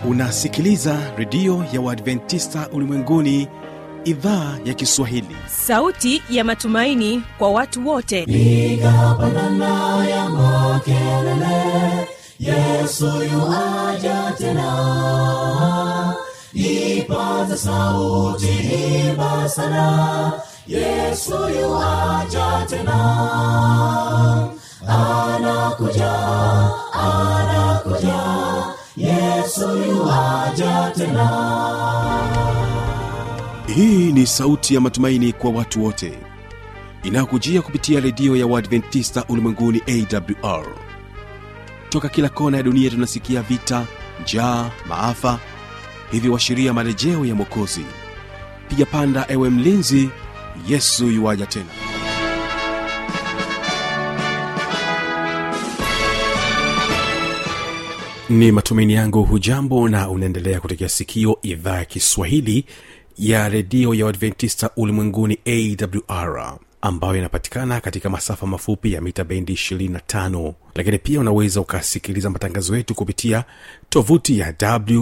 unasikiliza redio ya uadventista ulimwenguni idhaa ya kiswahili sauti ya matumaini kwa watu wote piga pandana ya makelele yesu yuaja tena ipaza sauti imba sana yesu yuaja tena anakuja anakuja yesu yuaja tena hii ni sauti ya matumaini kwa watu wote inayokujia kupitia redio ya uadventista ulimwenguni awr toka kila kona ya dunia tunasikia vita njaa maafa hivyo washiria marejeo ya mwokozi piga panda ewe mlinzi yesu yuwaja tena ni matumaini yangu hujambo na unaendelea kutekea sikio idhaa ya kiswahili ya redio ya uadventista ulimwenguni awr ambayo inapatikana katika masafa mafupi ya mita bendi 25 lakini pia unaweza ukasikiliza matangazo yetu kupitia tovuti ya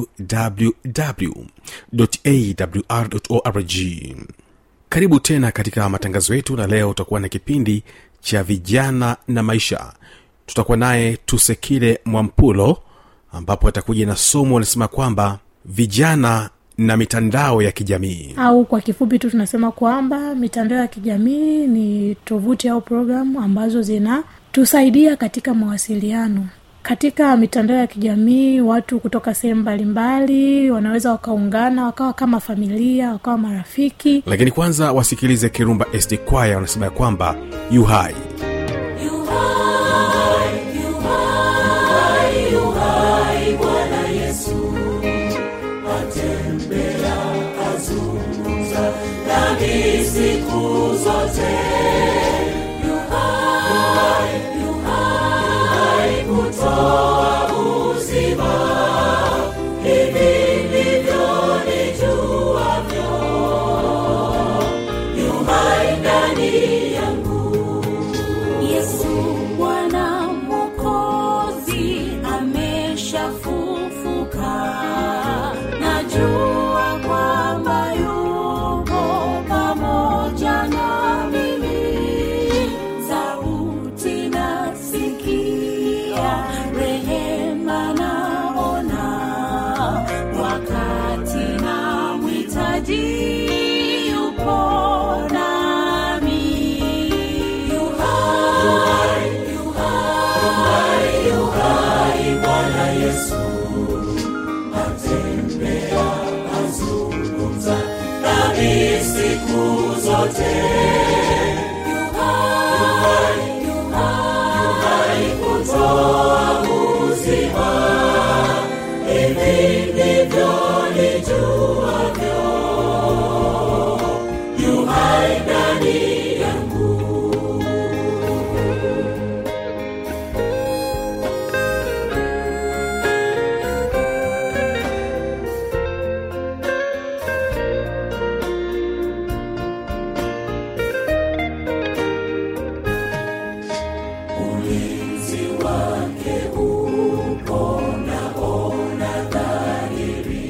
wwwawr karibu tena katika matangazo yetu na leo utakuwa na kipindi cha vijana na maisha tutakuwa naye tusekile mwampulo ambapo atakuja na somo linasema kwamba vijana na mitandao ya kijamii au kwa kifupi tu tunasema kwamba mitandao ya kijamii ni tovuti au programu ambazo zinatusaidia katika mawasiliano katika mitandao ya kijamii watu kutoka sehemu mbalimbali wanaweza wakaungana wakawa kama familia wakawa marafiki lakini kwanza wasikilize kirumba sd kwaya wanasema ya kwamba yu hai Yuhai, yuhai, yuhai, Bwana Yesu atembea, azungumza nami siku zote. Yuhai, yuhai, kutoa uzima, hivi ndivyo nijuavyo. Yuhai ndani yangu Yesu Bwana Mwokozi ameshafufuka, najua kwamba yuko pamoja na mimi. Sauti nasikia, rehema naona, wakati namhitaji yupo nami. Yuhai, yuhai, yuhai, Bwana Yesu atembea, azungumza nami siku zote. Yuhai, yuhai, kutoa uzima, hivi ndivyo nijuavyo. Yuhai ndani yangu ulinzi wake upo naona dhahiri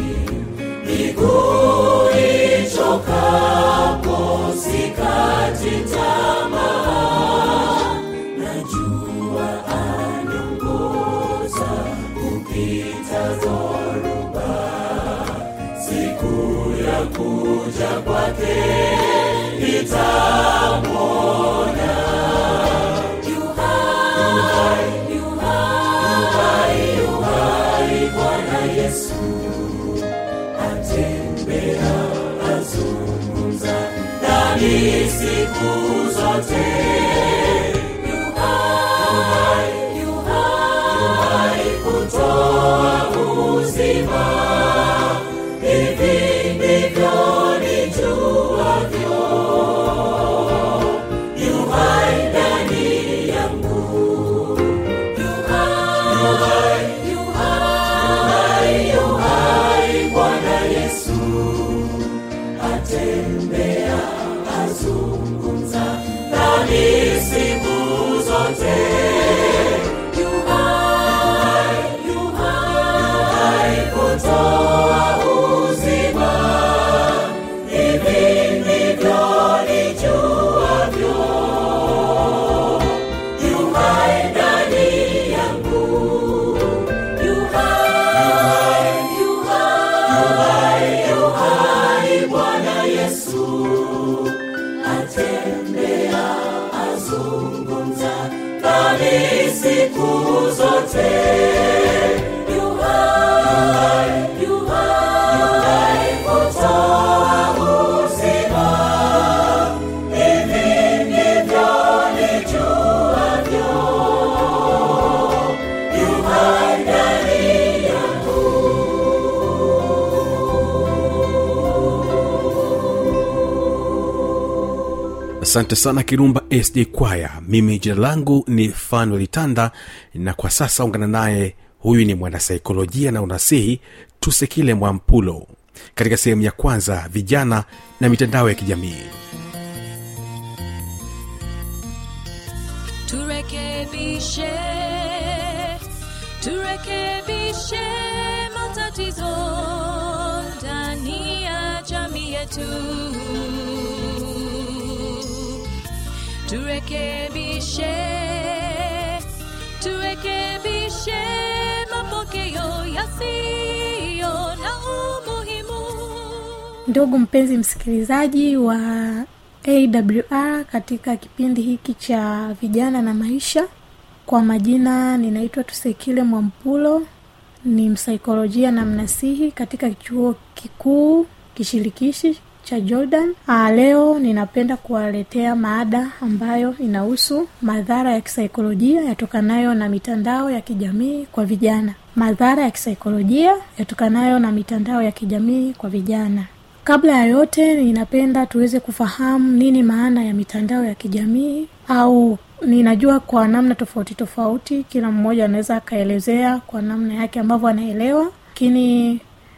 miguu ichokapo sikati tamaa najua aniongoza kupita dhoruba siku ya kuja kwake nitamwona Yuhai, yuhai, yuhai, Bwana Yesu atembea, azungumza nami siku zote. Yuhai, yuhai, kutoa uzima, hivi ndivyo nijuavyo. Yuhai ndani yangu Yuhai, yuhai, yuhai, Bwana Yesu atembea, azungumza nami nami siku zote yuhai yuhai kutoa uzima hivi ndivyo nijuavyo yuhai ndani yangu asante sana kirumba sd kwaya mimi jina langu ni fanuel tanda na kwa sasa ungana naye huyu ni mwanasaikolojia na unasihi tusekile mwampulo katika sehemu ya kwanza vijana na mitandao ya kijamii turekebishe turekebishe matatizo ndani ya jamii yetu turekebishe turekebishe mapokeo yasiyo na umuhimu ndugu mpenzi msikilizaji wa awr katika kipindi hiki cha vijana na maisha kwa majina ninaitwa tusekile mwampulo ni msaikolojia na mnasihi katika chuo kikuu kishirikishi cha jordan Aa, leo ninapenda kuwaletea maada ambayo inahusu madhara ya kisaikolojia yatokanayo na mitandao ya kijamii kwa vijana madhara ya kisaikolojia yatokanayo na mitandao ya kijamii kwa vijana kabla ya yote ninapenda tuweze kufahamu nini maana ya mitandao ya kijamii au ninajua kwa namna tofauti tofauti kila mmoja anaweza akaelezea kwa namna yake ambavyo anaelewa lakini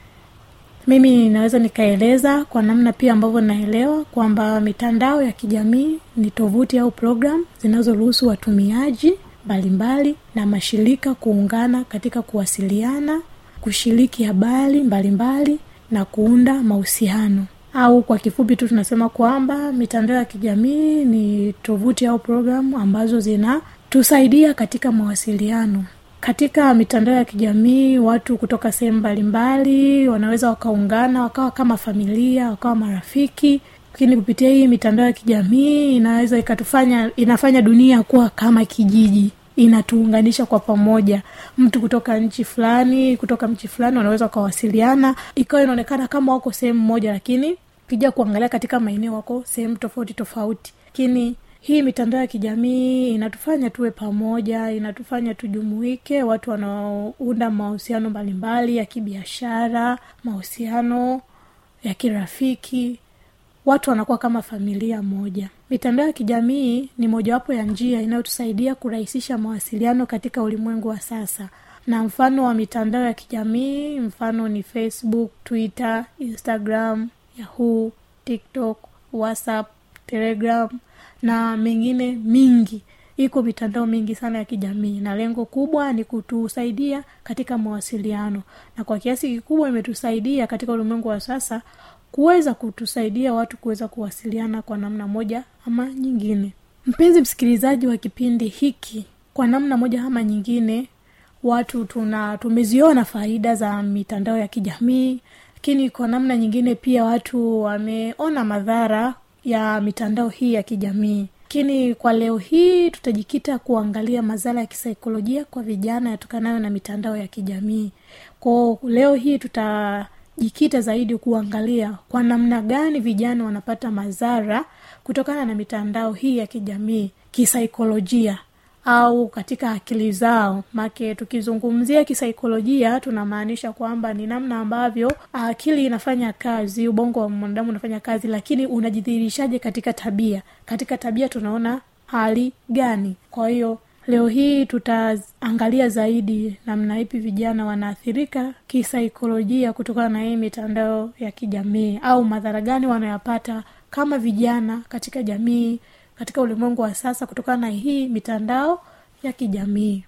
mimi ninaweza nikaeleza kwa namna pia ambavyo naelewa kwamba mitandao ya kijamii ni tovuti au program zinazoruhusu watumiaji mbalimbali na mashirika kuungana katika kuwasiliana kushiriki habari mbalimbali na kuunda mahusiano au kwa kifupi tu tunasema kwamba mitandao ya kijamii ni tovuti au programu ambazo zinatusaidia katika mawasiliano katika mitandao ya kijamii watu kutoka sehemu mbalimbali wanaweza wakaungana wakawa kama familia wakawa marafiki lakini kupitia hii mitandao ya kijamii inaweza ikatufanya inafanya dunia kuwa kama kijiji inatuunganisha kwa pamoja mtu kutoka nchi fulani kutoka nchi fulani wanaweza wakawasiliana ikawa inaonekana kama wako sehemu moja lakini ukija kuangalia katika maeneo wako sehemu tofauti tofauti lakini hii mitandao ya kijamii inatufanya tuwe pamoja inatufanya tujumuike watu wanaounda mahusiano mbalimbali ya kibiashara mahusiano ya kirafiki watu wanakuwa kama familia moja mitandao ya kijamii ni mojawapo ya njia inayotusaidia kurahisisha mawasiliano katika ulimwengu wa sasa na mfano wa mitandao ya kijamii mfano ni facebook twitter instagram yahoo tiktok whatsapp telegram na mengine mingi iko mitandao mingi sana ya kijamii na lengo kubwa ni kutusaidia katika mawasiliano na kwa kiasi kikubwa imetusaidia katika ulimwengu wa sasa kuweza kutusaidia watu kuweza kuwasiliana kwa namna moja ama nyingine mpenzi msikilizaji wa kipindi hiki kwa namna moja ama nyingine watu tuna tumeziona faida za mitandao ya kijamii lakini kwa namna nyingine pia watu wameona madhara ya mitandao hii ya kijamii lakini kwa leo hii tutajikita kuangalia madhara ya kisaikolojia kwa vijana yatokanayo na mitandao ya kijamii kwao leo hii tutajikita zaidi kuangalia kwa namna gani vijana wanapata madhara kutokana na mitandao hii ya kijamii kisaikolojia au katika akili zao make tukizungumzia kisaikolojia tunamaanisha kwamba ni namna ambavyo akili inafanya kazi ubongo wa mwanadamu unafanya kazi lakini unajidhihirishaje katika tabia katika tabia tunaona hali gani kwa hiyo leo hii tutaangalia zaidi namna ipi vijana wanaathirika kisaikolojia kutokana na hii mitandao ya kijamii au madhara gani wanayapata kama vijana katika jamii katika ulimwengu wa sasa kutokana na hii mitandao ya kijamii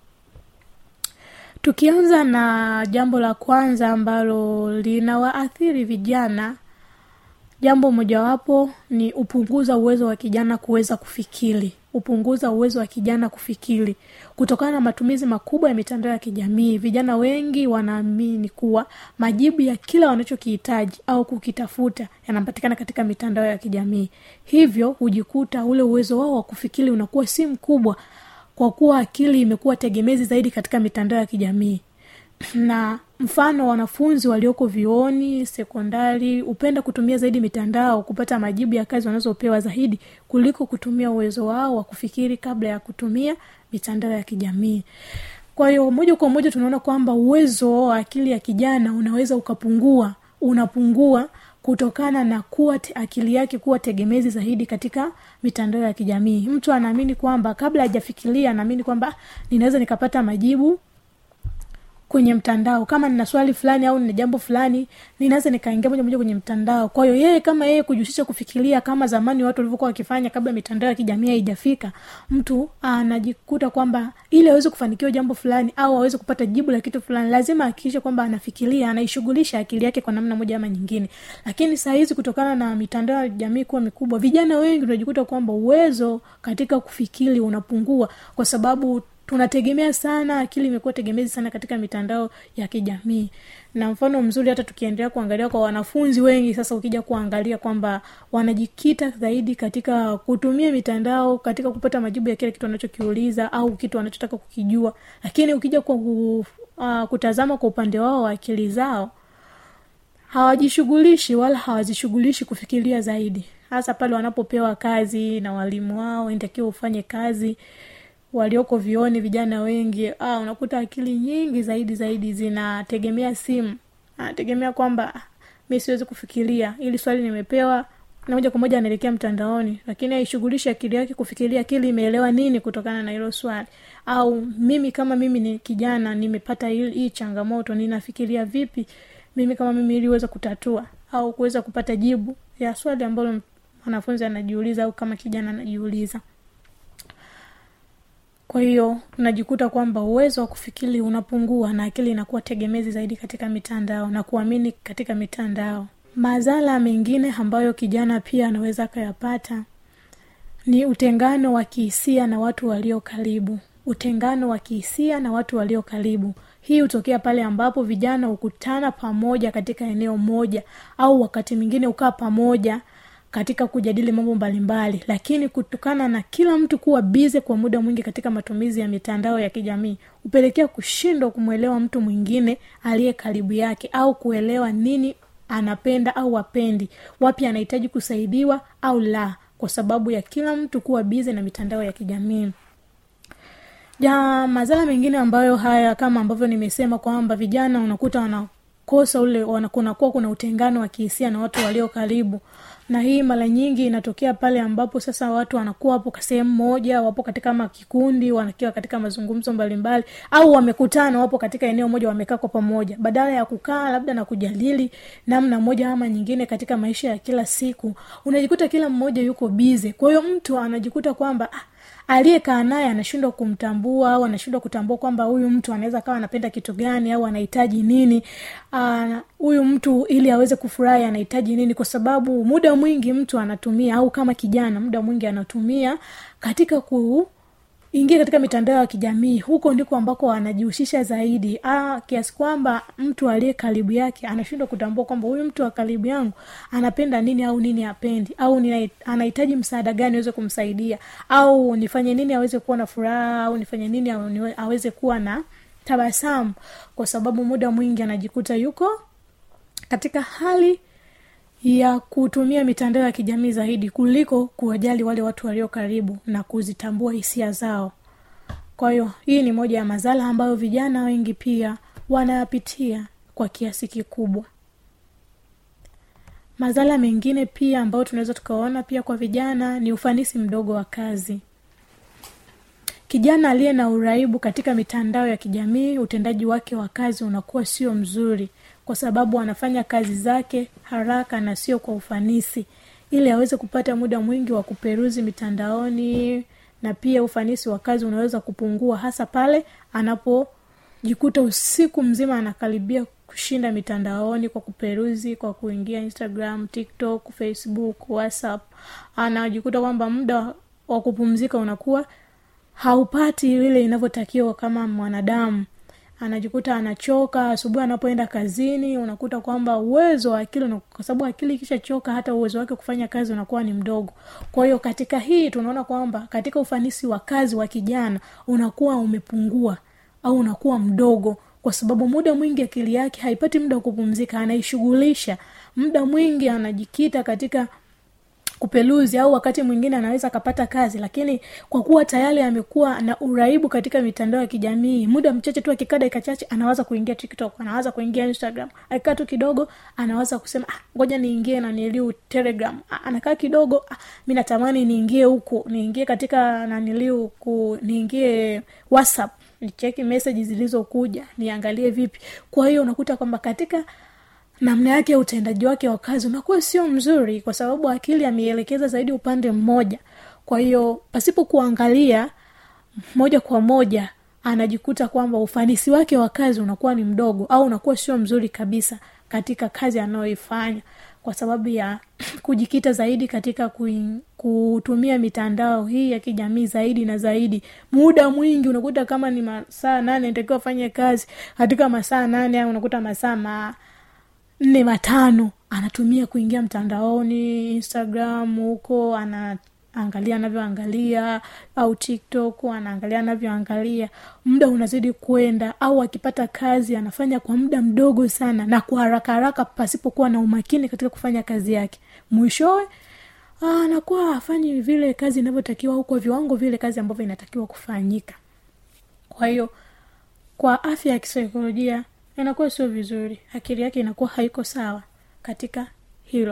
tukianza na jambo la kwanza ambalo linawaathiri vijana jambo mojawapo ni upunguza uwezo wa kijana kuweza kufikiri hupunguza uwezo wa kijana kufikiri kutokana na matumizi makubwa ya mitandao ya kijamii vijana wengi wanaamini kuwa majibu ya kila wanachokihitaji au kukitafuta yanapatikana katika mitandao ya kijamii hivyo hujikuta ule uwezo wao wa kufikiri unakuwa si mkubwa kwa kuwa akili imekuwa tegemezi zaidi katika mitandao ya kijamii na mfano wanafunzi walioko vioni sekondari hupenda kutumia zaidi mitandao kupata majibu ya kazi wanazopewa zaidi kuliko kutumia uwezo wao wa kufikiri kabla ya kutumia mitandao ya kijamii kwa hiyo moja kwa moja tunaona kwamba uwezo wa akili ya kijana unaweza ukapungua unapungua kutokana na kuwa te, akili yake kuwa tegemezi zaidi katika mitandao ya kijamii mtu anaamini kwamba kabla hajafikiria anaamini kwamba ninaweza nikapata majibu kwenye mtandao kama nina swali fulani au nina jambo fulani ninaweza nikaingia moja moja kwenye mtandao kwa hiyo yeye kama yeye kujihusisha kufikiria kama zamani watu walivyokuwa wakifanya kabla mitandao ya kijamii haijafika mtu anajikuta kwamba ili aweze kufanikiwa jambo fulani au aweze kupata jibu la kitu fulani lazima ahakikishe kwamba anafikiria anaishughulisha akili yake kwa namna moja ama nyingine lakini saa hizi kutokana na mitandao ya jamii kuwa mikubwa vijana wengi unajikuta kwamba uwezo katika kufikiri unapungua kwa sababu tunategemea sana akili imekuwa tegemezi sana katika mitandao ya kijamii na mfano mzuri hata tukiendelea kuangalia kwa wanafunzi wengi sasa ukija kuangalia kwamba wanajikita zaidi katika kutumia mitandao katika kupata majibu ya kile kitu anachokiuliza au kitu wanachotaka kukijua lakini ukija kwa uh, kutazama kwa upande wao wa akili zao hawajishughulishi wala hawazishughulishi kufikiria zaidi hasa pale wanapopewa kazi na walimu wao inatakiwa ufanye kazi walioko vioni vijana wengi ah, unakuta akili nyingi zaidi zaidi zinategemea simu anategemea kwamba ah, mi siwezi kufikiria ili swali nimepewa na moja kwa moja anaelekea mtandaoni lakini aishughulishi akili yake kufikiria akili imeelewa nini kutokana na hilo swali au mimi kama mimi ni kijana nimepata hii, hii changamoto ninafikiria vipi mimi kama mimi ili uweze kutatua au kuweza kupata jibu ya swali ambalo mwanafunzi anajiuliza au kama kijana anajiuliza kwa hiyo unajikuta kwamba uwezo wa kufikiri unapungua na akili inakuwa tegemezi zaidi katika mitandao na kuamini katika mitandao madhara mengine ambayo kijana pia anaweza akayapata ni utengano wa kihisia na watu walio karibu utengano wa kihisia na watu walio karibu hii hutokea pale ambapo vijana hukutana pamoja katika eneo moja au wakati mwingine hukaa pamoja katika kujadili mambo mbalimbali lakini kutokana na kila mtu kuwa bize kwa muda mwingi katika matumizi ya mitandao ya kijamii hupelekea kushindwa kumwelewa mtu mwingine aliye karibu yake au kuelewa nini anapenda au apendi wapi anahitaji kusaidiwa au la kwa sababu ya kila mtu kuwa bize na mitandao ya kijamii ja madhara mengine ambayo haya kama ambavyo nimesema kwamba vijana unakuta wanakosa ule kunakuwa kuna utengano wa kihisia na watu walio karibu na hii mara nyingi inatokea pale ambapo sasa watu wanakuwa wapo sehemu moja wapo katika ma kikundi wanakiwa katika mazungumzo mbalimbali au wamekutana wapo katika eneo moja wamekaa kwa pamoja badala ya kukaa labda na kujadili namna moja ama nyingine katika maisha ya kila siku unajikuta kila mmoja yuko bize kwa hiyo mtu anajikuta kwamba ah, aliyekaa naye anashindwa kumtambua au anashindwa kutambua kwamba huyu mtu anaweza kawa anapenda kitu gani au anahitaji nini huyu mtu ili aweze kufurahi anahitaji nini kwa sababu muda mwingi mtu anatumia au kama kijana muda mwingi anatumia katika ku ingia katika mitandao ya kijamii huko ndiko ambako anajihusisha zaidi ah, kiasi kwamba mtu aliye karibu yake anashindwa kutambua kwamba huyu mtu wa karibu yangu anapenda nini au nini apendi au nina, anahitaji msaada gani aweze kumsaidia au nifanye nini aweze kuwa na furaha au nifanye nini aweze kuwa na tabasamu kwa sababu muda mwingi anajikuta yuko katika hali ya kutumia mitandao ya kijamii zaidi kuliko kuwajali wale watu walio karibu na kuzitambua hisia zao kwa hiyo hii ni moja ya madhara ambayo vijana wengi pia wanayapitia kwa kiasi kikubwa madhara mengine pia ambayo tunaweza tukaona pia kwa vijana ni ufanisi mdogo wa kazi kijana aliye na uraibu katika mitandao ya kijamii utendaji wake wa kazi unakuwa sio mzuri kwa sababu anafanya kazi zake haraka na sio kwa ufanisi ili aweze kupata muda mwingi wa kuperuzi mitandaoni na pia ufanisi wa kazi unaweza kupungua hasa pale anapojikuta usiku mzima anakaribia kushinda mitandaoni kwa kuperuzi kwa kuingia instagram tiktok facebook whatsapp anajikuta kwamba muda wa kupumzika unakuwa haupati vile inavyotakiwa kama mwanadamu anajikuta anachoka asubuhi anapoenda kazini unakuta kwamba uwezo wa akili una- kwa sababu akili ikishachoka hata uwezo wake kufanya kazi unakuwa ni mdogo kwa hiyo katika hii tunaona kwamba katika ufanisi wa kazi wa kijana unakuwa umepungua au unakuwa mdogo kwa sababu muda mwingi akili yake haipati muda wa kupumzika anaishughulisha muda mwingi anajikita katika kupeluzi au wakati mwingine anaweza akapata kazi lakini kwa kuwa tayari amekuwa na uraibu katika mitandao ya kijamii muda mchache tu akikaa dakika chache anawaza kuingia tiktok anawaza kuingia instagram akikaa tu kidogo anawaza kusema ah, ngoja niingie na niliu telegram ah, anakaa kidogo ah, mi natamani niingie huku niingie katika naniliu ku niingie whatsapp nicheki meseji zilizokuja niangalie vipi kwa hiyo unakuta kwamba katika namna yake ya utendaji wake wa kazi unakuwa sio mzuri kwa sababu akili ameielekeza zaidi upande mmoja kwa hiyo pasipo kuangalia moja kwa moja anajikuta kwamba ufanisi wake wa kazi unakuwa ni mdogo au unakuwa sio mzuri kabisa katika kazi anayoifanya kwa sababu ya kujikita zaidi katika kui, kutumia mitandao hii ya kijamii zaidi na zaidi muda mwingi unakuta kama ni masaa nane ntakiwa afanye kazi katika masaa nane au unakuta masaa ma nne matano anatumia kuingia mtandaoni instagram huko anaangalia anavyoangalia au tiktok anaangalia anavyoangalia muda unazidi kwenda au akipata kazi anafanya kwa muda mdogo sana na kwa haraka haraka pasipokuwa na umakini katika kufanya kazi yake mwishowe ah, anakuwa afanyi vile kazi inavyotakiwa au kwa viwango vile kazi ambavyo inatakiwa kufanyika kwa hiyo kwa afya ya kisaikolojia inakuwa sio vizuri akili yake inakuwa haiko sawa katika hilo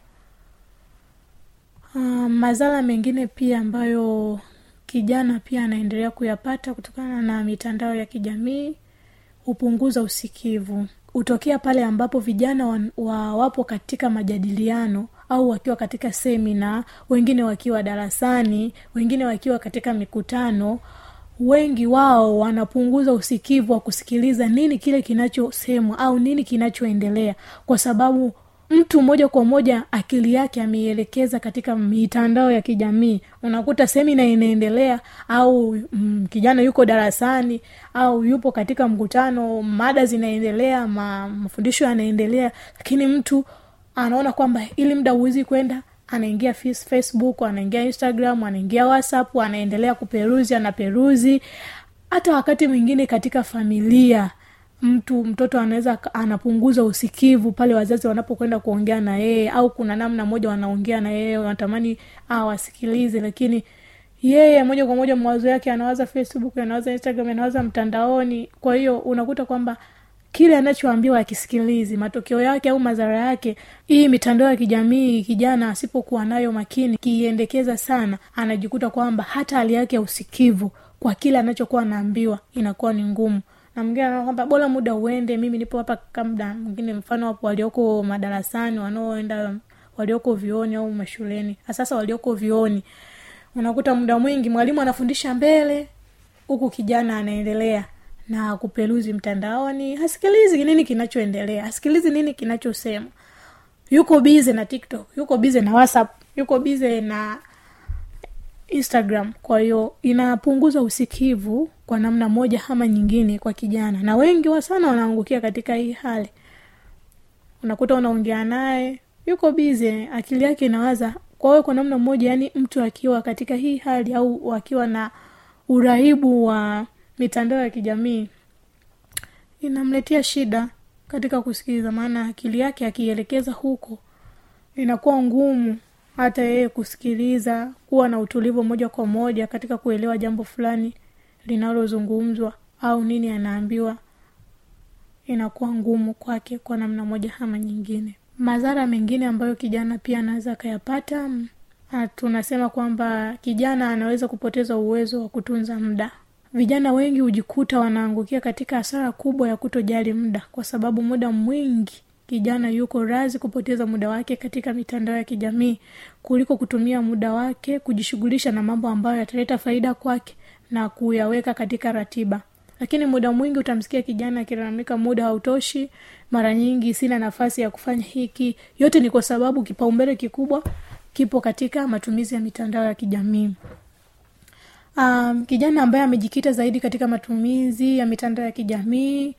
uh, madhara mengine pia ambayo kijana pia anaendelea kuyapata kutokana na mitandao ya kijamii hupunguza usikivu hutokea pale ambapo vijana wa, wa wapo katika majadiliano au wakiwa katika semina wengine wakiwa darasani wengine wakiwa katika mikutano wengi wao wanapunguza usikivu wa kusikiliza nini kile kinachosemwa au nini kinachoendelea kwa sababu mtu moja kwa moja akili yake ameielekeza katika mitandao ya kijamii unakuta semina inaendelea au mm, kijana yuko darasani au yupo katika mkutano mada zinaendelea ma, mafundisho yanaendelea lakini mtu anaona kwamba ili muda huwezi kwenda anaingia fis- facebook anaingia instagram anaingia whatsapp anaendelea kuperuzi anaperuzi hata wakati mwingine katika familia mtu mtoto anaweza aka- anapunguza usikivu pale wazazi wanapokwenda kuongea na yeye au kuna namna moja wanaongea na yeye wanatamani awasikilize lakini yeye moja kwa moja mawazo yake anawaza facebook anawaza instagram anawaza mtandaoni kwa hiyo unakuta kwamba kile anachoambiwa akisikilizi matokeo yake au madhara yake hii mitandao ya kijamii kijana asipokuwa nayo makini kiiendekeza sana anajikuta kwamba hata hali yake ya usikivu kwa kile anachokuwa anaambiwa inakuwa ni ngumu na mwingine anaona kwamba bora muda uende mimi nipo hapa kamda mwingine mfano wapo walioko madarasani wanaoenda walioko vioni au mashuleni sasa walioko vioni unakuta muda mwingi mwalimu anafundisha mbele huku kijana anaendelea na kupeluzi mtandaoni hasikilizi nini kinachoendelea hasikilizi nini kinachosema yuko bize na tiktok yuko bize na whatsapp yuko bize na instagram kwa hiyo inapunguza usikivu kwa namna moja ama nyingine kwa kijana na wengi wa sana wanaangukia katika hii hali unakuta unaongea naye yuko bize akili yake inawaza kwa hiyo kwa namna moja yani mtu akiwa katika hii hali au akiwa na uraibu wa mitandao ya kijamii inamletea shida katika kusikiliza maana akili yake akielekeza huko inakuwa ngumu hata yeye kusikiliza kuwa na utulivu moja kwa moja katika kuelewa jambo fulani linalozungumzwa au nini anaambiwa inakuwa ngumu kwake kwa namna moja ama nyingine madhara mengine ambayo kijana pia anaweza akayapata mm, ah, tunasema kwamba kijana anaweza kupoteza uwezo wa kutunza muda vijana wengi hujikuta wanaangukia katika hasara kubwa ya kutojali muda kwa sababu muda mwingi kijana yuko razi kupoteza muda wake katika mitandao ya kijamii kuliko kutumia muda wake kujishughulisha na mambo ambayo yataleta faida kwake na kuyaweka katika ratiba lakini muda mwingi utamsikia kijana akilalamika muda hautoshi mara nyingi sina nafasi ya kufanya hiki yote ni kwa sababu kipaumbele kikubwa kipo katika matumizi ya mitandao ya kijamii um, kijana ambaye amejikita zaidi katika matumizi ya mitandao ya kijamii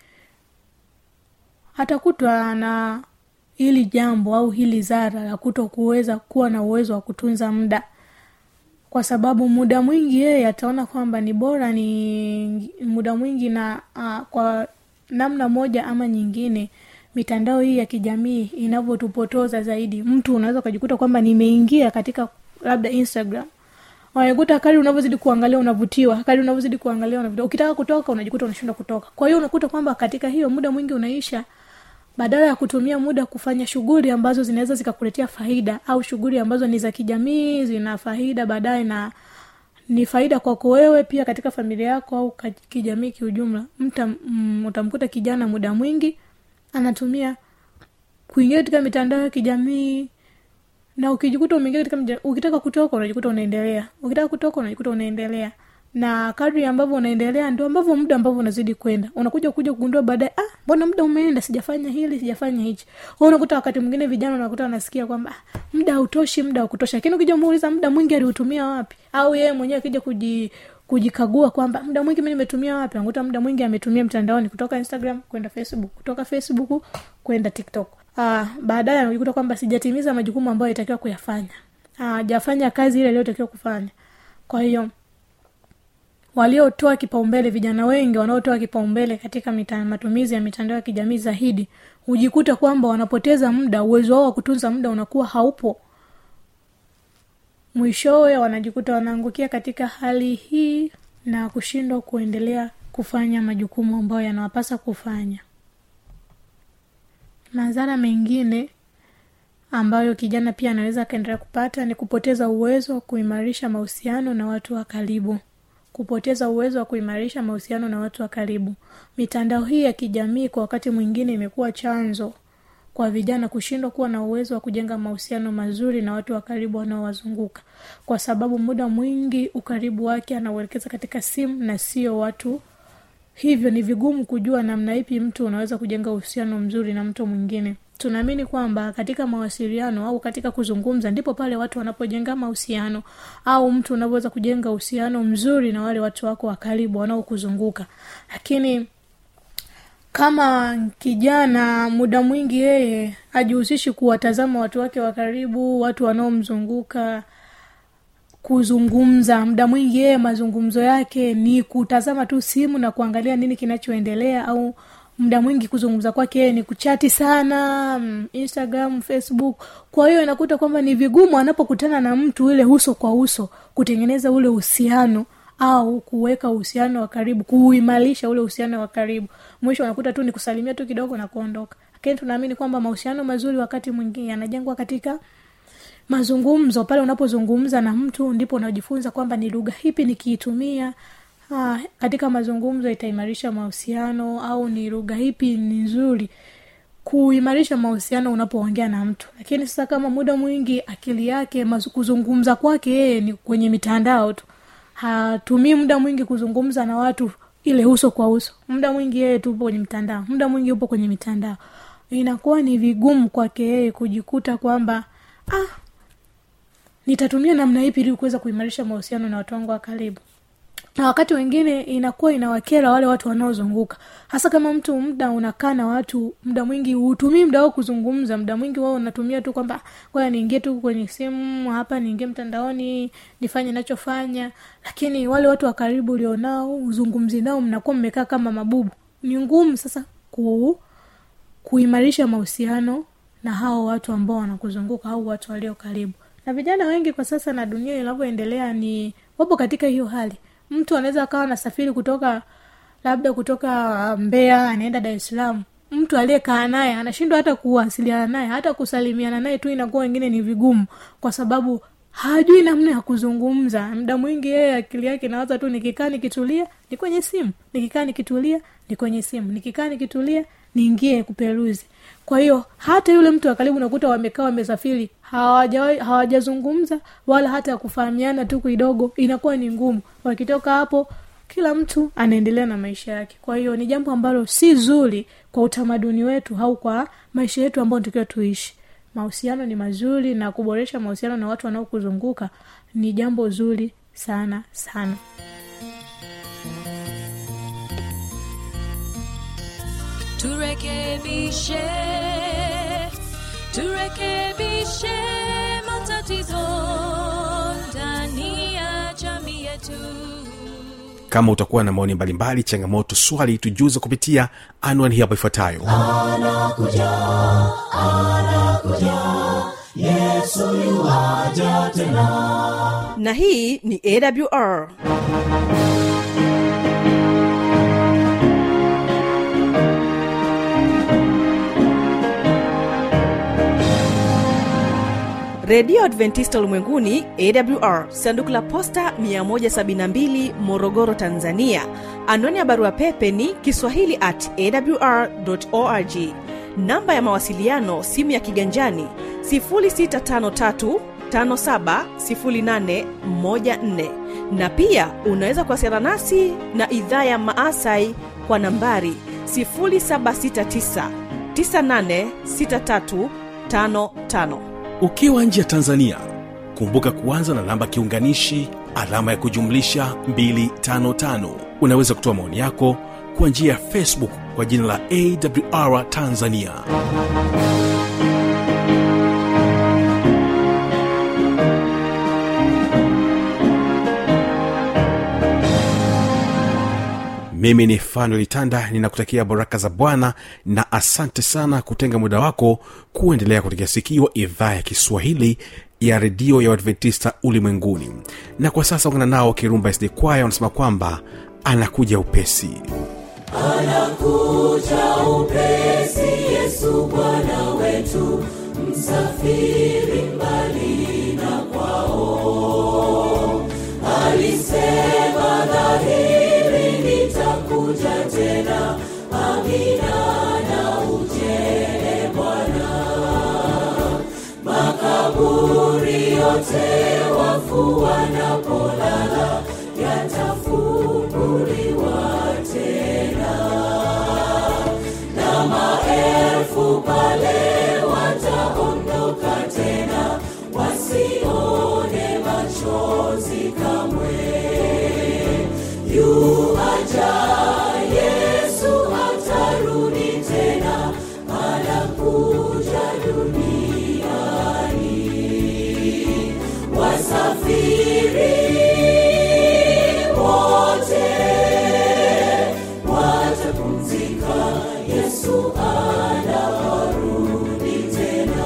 atakutwa na hili jambo au hili zara la kuto kuweza kuwa na uwezo wa kutunza muda kwa sababu muda mwingi yeye ataona kwamba ni bora ni muda mwingi na uh, kwa namna moja ama nyingine mitandao hii ya kijamii inavyotupotoza zaidi mtu unaweza ukajikuta kwamba nimeingia katika labda instagram unakuta kari unavyozidi kuangalia unavutiwa kari unavyozidi kuangalia unavutiwa ukitaka kutoka unajikuta unashindwa kutoka kwa hiyo unakuta kwamba katika hiyo muda mwingi unaisha badala ya kutumia muda kufanya shughuli ambazo zinaweza zikakuletea faida au shughuli ambazo ni za kijamii zina faida baadaye na ni faida kwako wewe pia katika familia yako au ka- kijamii kiujumla mta mm, utamkuta kijana muda mwingi anatumia kuingia katika mitandao ya kijamii na ukijikuta umeingia katika mja, ukitaka kutoka unajikuta unaendelea ukitaka kutoka unajikuta unaendelea na kadri ambavyo unaendelea ndio ambavyo muda ambavyo unazidi kwenda unakuja kuja kugundua baadaye ah mbona muda umeenda sijafanya hili sijafanya hichi Kwa hiyo unakuta wakati mwingine vijana unakuta wanasikia kwamba ah, muda hautoshi muda hakutosha lakini ukija muuliza muda mwingi aliutumia wapi au yeye mwenyewe akija kuji kujikagua kwamba muda mwingi mi nimetumia wapi nakuta muda mwingi ametumia mtandaoni kutoka instagram kwenda facebook kutoka facebook kwenda tiktok uh, baadaye anajikuta kwamba sijatimiza majukumu ambayo itakiwa kuyafanya hajafanya kazi ile iliyotakiwa kufanya kwa hiyo waliotoa kipaumbele vijana wengi wanaotoa kipaumbele katika mita, matumizi ya mitandao ya kijamii zaidi hujikuta kwamba wanapoteza muda uwezo wao wa kutunza muda unakuwa haupo mwishowe wanajikuta wanaangukia katika hali hii na kushindwa kuendelea kufanya majukumu ambayo yanawapasa kufanya madhara mengine ambayo kijana pia anaweza akaendelea kupata ni kupoteza uwezo wa kuimarisha mahusiano na watu wa karibu kupoteza uwezo wa kuimarisha mahusiano na watu wa karibu mitandao hii ya kijamii kwa wakati mwingine imekuwa chanzo kwa vijana kushindwa kuwa na uwezo wa kujenga mahusiano mazuri na watu wa karibu wanaowazunguka kwa sababu muda mwingi ukaribu wake anauelekeza katika simu na sio watu hivyo ni vigumu kujua namna ipi mtu unaweza kujenga uhusiano mzuri na mtu mwingine tunaamini kwamba katika mawasiliano au katika kuzungumza ndipo pale watu wanapojenga mahusiano au mtu unavyoweza kujenga uhusiano mzuri na wale watu wako wa karibu wanaokuzunguka lakini kama kijana muda mwingi yeye hajihusishi kuwatazama watu wake wa karibu watu wanaomzunguka kuzungumza muda mwingi yeye mazungumzo yake ni kutazama tu simu na kuangalia nini kinachoendelea au muda mwingi kuzungumza kwake yeye ni kuchati sana mm, instagram facebook kwa hiyo inakuta kwamba ni vigumu anapokutana na mtu ile uso kwa uso kutengeneza ule uhusiano au kuweka uhusiano wa karibu kuuimarisha ule uhusiano wa karibu mwisho unakuta tu ni kusalimia tu kidogo na kuondoka lakini tunaamini kwamba mahusiano mazuri wakati mwingine yanajengwa katika mazungumzo pale unapozungumza na mtu ndipo unajifunza kwamba ni lugha hipi nikiitumia ah, katika mazungumzo itaimarisha mahusiano au ni lugha hipi ni nzuri kuimarisha mahusiano unapoongea na mtu lakini sasa kama muda mwingi akili yake mazu, kuzungumza kwake yeye ni kwenye mitandao tu hatumii muda mwingi kuzungumza na watu ile uso kwa uso muda mwingi yeye tupo kwenye mitandao muda mwingi upo kwenye mitandao inakuwa ni vigumu kwake yeye kujikuta kwamba ah nitatumia namna ipi ili kuweza kuimarisha mahusiano na watu wangu wa karibu na wakati wengine inakuwa inawakera wale watu wanaozunguka hasa kama mtu muda unakaa na watu muda mwingi hutumii muda wao kuzungumza muda mwingi wao unatumia tu kwamba kwaya niingie tu kwenye simu hapa niingie mtandaoni nifanye nachofanya lakini wale watu wa karibu ulionao uzungumzi nao mnakuwa mmekaa kama mabubu ni ngumu sasa ku, kuimarisha mahusiano na hao watu ambao wanakuzunguka au watu walio karibu na vijana wengi kwa sasa na dunia inavyoendelea ni wapo katika hiyo hali mtu anaweza akawa nasafiri kutoka labda kutoka mbea anaenda dar es salaam mtu aliyekaa naye anashindwa hata kuwasiliana naye hata kusalimiana naye tu inakuwa wengine ni vigumu kwa sababu hajui namna ya kuzungumza muda mwingi yeye akili yake nawaza tu nikikaa nikitulia ni kwenye simu nikikaa nikitulia ni kwenye simu nikikaa nikitulia niingie kuperuzi kwa hiyo hata yule mtu wa karibu nakuta wamekaa wamesafiri hawajazungumza hawaja wala hata kufahamiana tu kidogo inakuwa ni ngumu wakitoka hapo kila mtu anaendelea na maisha yake kwa hiyo ni jambo ambalo si zuri kwa utamaduni wetu au kwa maisha yetu ambayo tukiwa tuishi mahusiano ni mazuri na kuboresha mahusiano na watu wanaokuzunguka ni jambo zuri sana sana turekebishe turekebishe matatizo ndani ya jamii yetu kama utakuwa na maoni mbalimbali changamoto swali tujuze kupitia anwani hii hapo ifuatayo na hii ni awr redio adventista ulimwenguni awr sanduku la posta 172 morogoro tanzania anwani ya barua pepe ni kiswahili at awr org namba ya mawasiliano simu ya kiganjani 653 570814 na pia unaweza kuwasiliana nasi na idhaa ya maasai kwa nambari 769 986355 ukiwa nje ya tanzania kumbuka kuanza na namba kiunganishi alama ya kujumlisha 255 unaweza kutoa maoni yako kwa njia ya facebook kwa jina la awr tanzania mimi ni fanuel tanda ninakutakia baraka za bwana na asante sana kutenga muda wako kuendelea kutegea sikio idhaa ya kiswahili ya redio ya uadventista ulimwenguni na kwa sasa ungana nao kirumba sd kwaya wanasema kwamba anakuja upesi anakuja upesi yesu bwana wetu msafiri mbali na kwao alisema dhahiri nitakuja tena amina na ujele bwana makaburi yote wafu wanapolala yatafunguliwa tena na maelfu pale wataondoka tena wasione machozi kamwe yuaja yesu atarudi tena anakuja duniani wasafiri wote watapumzika yesu anarudi tena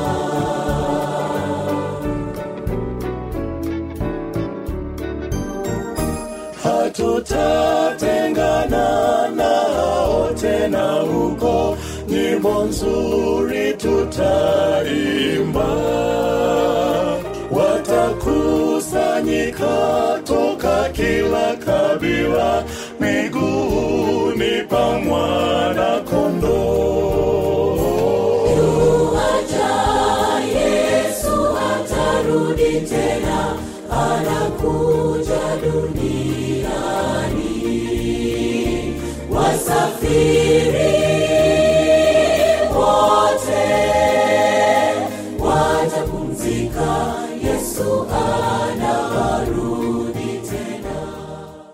hatutatengana nao tena huko nyimbo nzuri tutaimba watakusanyika toka kila kabila miguuni pa mwana kondoo Yuaja Yesu atarudi tena, anakuja duniani. Wasafiri